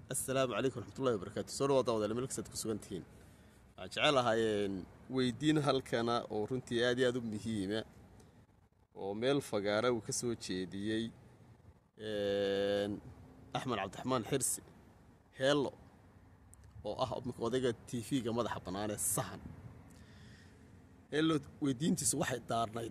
assalaamu calaykum raxmatullahi wabarakaatu soo dhawaada wadaal melksaad ku sugan tihiin waxaan jecel ahaayeen weydiin halkana oo runtii aad iyo aad u muhiima oo meel fagaara uu ka soo jeediyey axmed cabdiraxmaan xirsi heello oo ah odayga t v-ga madaxa bannaan ee sahan heello weydiintiisu waxay daarnayd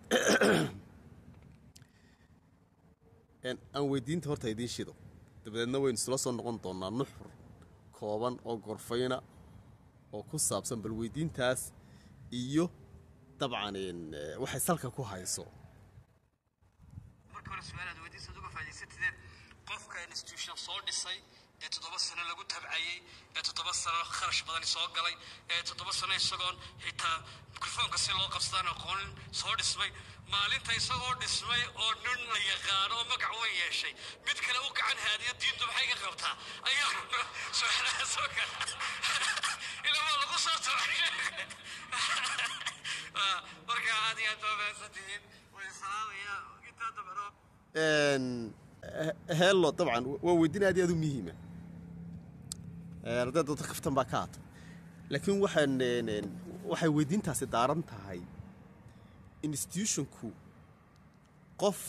aan weydiinta horta idiin shido dabadeedna waynu isla soo noqon doonnaa nuxur kooban oo gorfayna oo ku saabsan bal weydiintaas iyo dabcan waxay salka ku hayso marka hore su-aalaad weydiisaad uga faa'idaysatideen qofka institution soo dhisay ee toddoba sano lagu tabcayey ee toddoba sano kharash badani soo galay ee toddoba sano isagoon xitaa mikrofoonka si loo qabsadaan aqoonin soo dhismay maalinta isagoo dhismay oo nin la yaqaano oo magac weyn yeeshay mid kale u gacan haadiyo diintu maxay ka qabtaa ayaa su-aalaha soo gala ila waa lagu soo tabcay marka aad iyo aad baa mahadsantihiin way salaamaya intaa dabcno heello dabcan waa weydiin aad iyo aad u muhiima arday dadka kaftan baa ka hata laakiin waxaan waxay weydiintaasi daaran tahay institutionku qof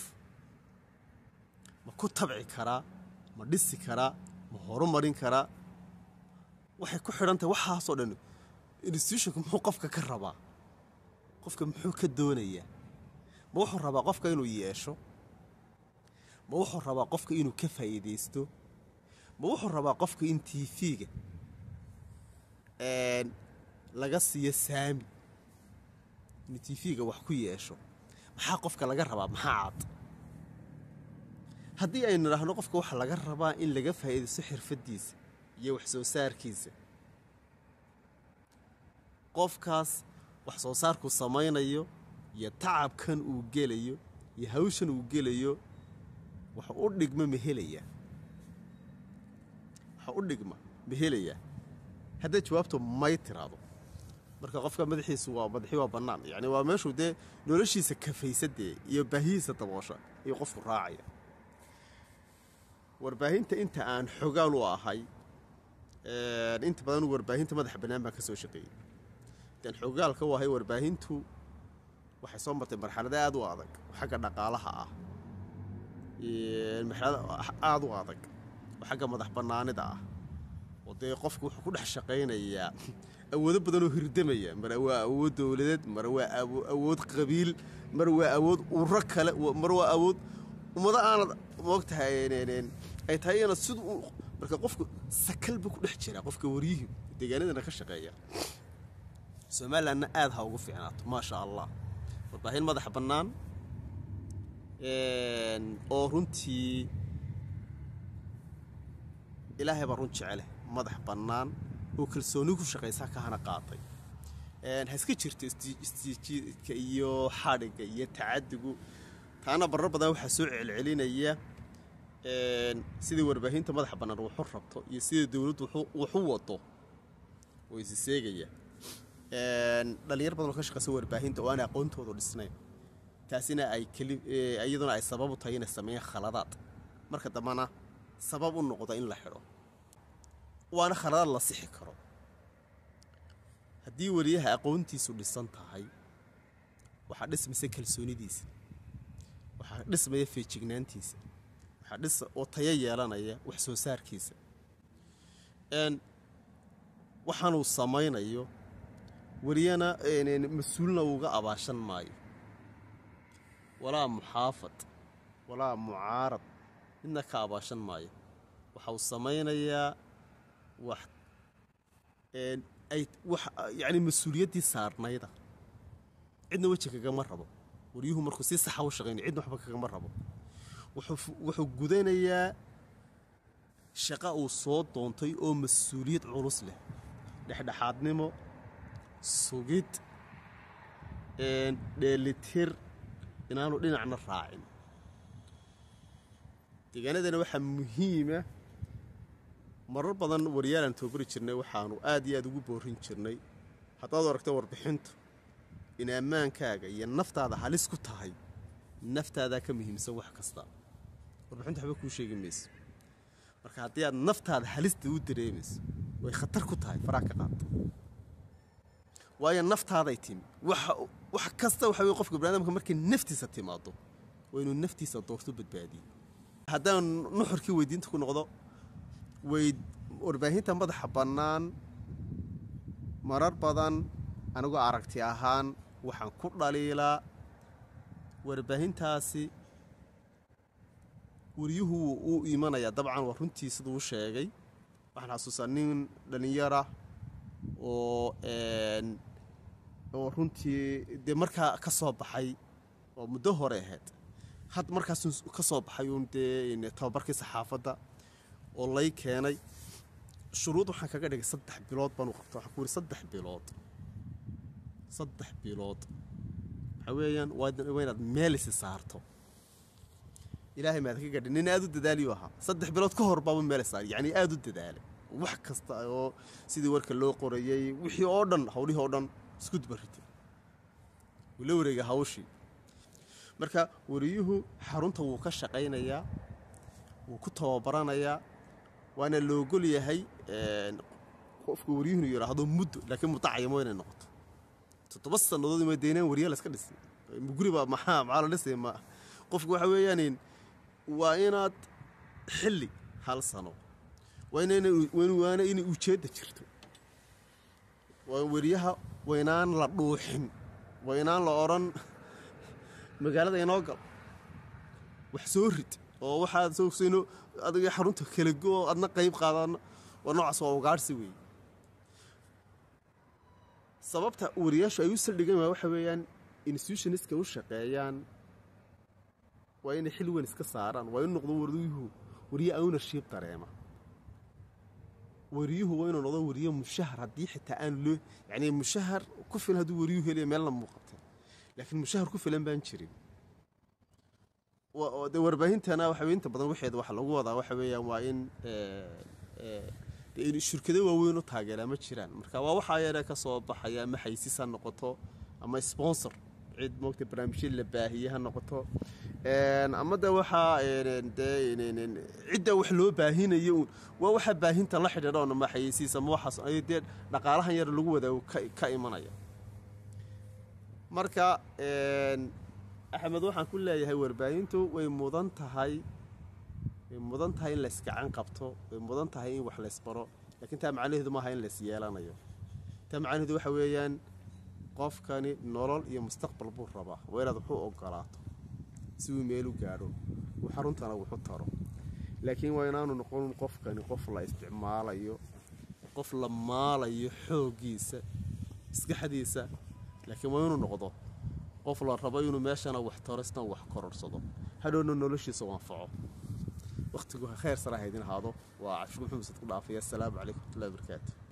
ma ku tabci karaa ma dhisi karaa ma horumarin karaa waxay ku xidhan tahay waxaasoo dhan institutionku muxuu qofka ka rabaa qofka muxuu ka doonayaa ma wuxuu rabaa qofka inuu yeesho ma wuxuu rabaa qofka inuu ka faa'iidaysto ma wuxuu rabaa qofka in tv-ga laga siiyo saami inuu tv-ga wax ku yeesho maxaa qofka laga rabaa maxaa cad haddii aynu idhaahno qofka waxaa laga rabaa in laga faa'iidaysto xirfaddiisa iyo wax soo saarkiisa qofkaas wax soo saarku samaynayo iyo tacabkan uu gelayo iyo hawshan uu gelayo wax u dhigma ma helayaa wax u dhigma ma helayaa hadday jawaabtu may tiraado marka qofka madaxiisu waa madaxii waa bannaan yacni waa meeshuu dee noloshiisa kafaysadee iyo baahihiisa daboosha ayuu qofku raacaya warbaahinta inta aan xogaal u ahay inta badan warbaahinta madaxa bannaan baan ka soo shaqeeyey intaan xogaalka u ahay warbaahintu waxay soo martay marxalado aad u adag xagga dhaqaalaha ah marxalado aada u adag oo xagga madax bannaanida ah oo dee qofku wuxuu ku dhex shaqaynayaa awoodo badan oo hirdamaya mar waa awood dowladeed mar waa awood qabiil mar waa awood uro kale mar waa awood ummado aanad moogtahay ay tahay inaad sid marka qofku sakalba ku dhex jira qofka waryihii deegaanadana ka shaqeeya somalilandna aad ha ugu fiicnaato maasha allah warbaahin madaxa bannaan oo runtii ilaahay baa run jecele madax bannaan oo kalsooni ku shaqaysaa ka hana qaatay ha iska jirto istiijiidka iyo xadhigga iyo tacadigu taana barar badan waxaa soo celcelinaya sidai warbaahinta madaxa bannaan wuxu rabto iyo sida dowladdu wuxu wado oo isi seegaya dhalinyar badan oo ka shaqaysa warbaahinta oo aan aqoontoodu dhisnayn taasina ay iyaduna ay sabab u tahay inay sameeyaan khaladaad marka dambana sabab u noqda in la xidho waana khaladaad la sixi karo haddii weliyaha aqoontiisu dhisan tahay waxaa dhismaysa kalsoonidiisa waxaa dhismaya feejignaantiisa waxaa dhis oo tayo yeelanaya wax soo saarkiisa waxaanuu samaynayo weliyana mas-uulna uga abaashan maayo walaa muxaafad walaa mucaarad midna ka abaashan maayo waxa uu samaynayaa wax ay wax yacni mas-uuliyaddii saarnayda cidna weji kagama rabo waryuhu markuu si saxa u shaqaynaya cidna waxba kagama rabo wuxuu gudanayaa shaqa uu soo doontay oo mas-uuliyad culus leh dhexdhexaadnimo sugid dheelitir inaanu dhinacna raacin deegaanadana waxaa muhiima marar badan waryaalaan toobari jirnay waxaanu aad iyo aad ugu boorin jirnay haddaad aragto warbixintu in ammaankaaga iyo naftaada halis ku tahay naftaadaa ka muhiimsan wax kasta warbixintu waxba kuu sheegi mayso marka haddii aad naftaada halista u dareemayso way khatar ku tahay faraa ka qaata waayo naftaaday timi waxa wax kasta waxa weye qofka baniadamka markay naftiisa timaado waa inuu naftiisa doorto badbaadiyo haddaan nuxurkii weydiinta ku noqdo way warbaahinta madaxa bannaan marar badan anigoo aragti ahaan waxaan ku dhaliilaa warbaahintaasi wariyuhu wuu u imanayaa dabcan waa runtii siduu u sheegay waxaan xasuustaa nin dhallinyara oo oo runtii dee markaa ka soo baxay oo muddo hore ahayd had markaasuu ka soo baxay uun dee tababarkii saxaafadda oo lay keenay shuruud waxaan kaga dhigay saddex bilood baan u qabta waxaan ku yidhi saddex bilood saddex bilood waxaa weeyaan waa inaad meelisi saarto ilaahay maad ka gadhin nin aad u dadaaliyu ahaa saddex bilood ka hor baaba meel saar yacni aad u dadaalay wax kasta oo sidii warka loo qorayey wixii oo dhan hawlihii oo dhan isku dubaritay wuu la wareegay hawshii marka wariyuhu xarunta wuu ka shaqaynayaa wuu ku tababaranayaa waana loogol yahay qofka waryuhunu yidhaahdo muddo laakiin mudacayamo inay noqoto toddoba sannadood ima deynaan wariya laska dhisay guriba maxaa maxaa la dhisay ma qofku waxa weeyaan waa inaad xilli hal sano waana inay ujeedda jirto waa weriyaha waynaan la dhuuxin waynaan la odhan magaalada inoo gal wax soo rid oo waxaad soogsoyno adiga xarunta kala go adna qayb qaadana waa noocaas waa ugaadhsi weeye sababta wariyaashu ay u saldhigan waa waxa weeyaan institutioniska u shaqeeyaan waa inay xil weyn iska saaraan waa inu noqdo wariyuhu wariye ownership dareema wariyuhu waa inuu noqdo wariye mushahar haddii xitaa aan loo yacni mushahar ku filan hadduu wariyuhu helayo meelna muuqatay laakiin mushahar ku filan baan jirin de warbaahintana waxa inta badan waxeeda waxa lagu wadaa waxa weeyaan waa in in shirkado waaweyn u taageeraa ma jiraan marka waa waxaa yare ka soo baxaya ama xaysis ha noqoto ama sponsor cid moogta barnaamijya la baahiye ha noqoto ama de waxaa dee cidda wax loo baahinayo uun waa waxa baahinta la xidhiidha oon ama xayisiis ama waxaas ay dee dhaqaalahan yar lagu wadaago ka imanaya marka axmed waxaan ku leeyahay warbaahintu way mudan tahay way mudan tahay in laysgacan qabto way mudan tahay in wax laysbaro laakiin taa macnaheedu maaha in lays yeelanayo taa macnaheedu waxa weeyaan qofkani nolol iyo mustaqbal buu rabaa waa inaad waxu ogolaato si uu meelu gaadho uu xaruntana wuxu taro laakiin waa inaanu noqon qofkani qof la isticmaalayo qof la maalayo xooggiisa maskaxdiisa laakiin waa inuu noqdo qof la rabo inuu meeshana wax taro isna wax kororsado hadhowna noloshiisa u anfaco wakhtigu khayr sara haydin ahaado waa cabshir maxamed sad ku dhaafaya asalaamu calaykum watullahi wabarakaatu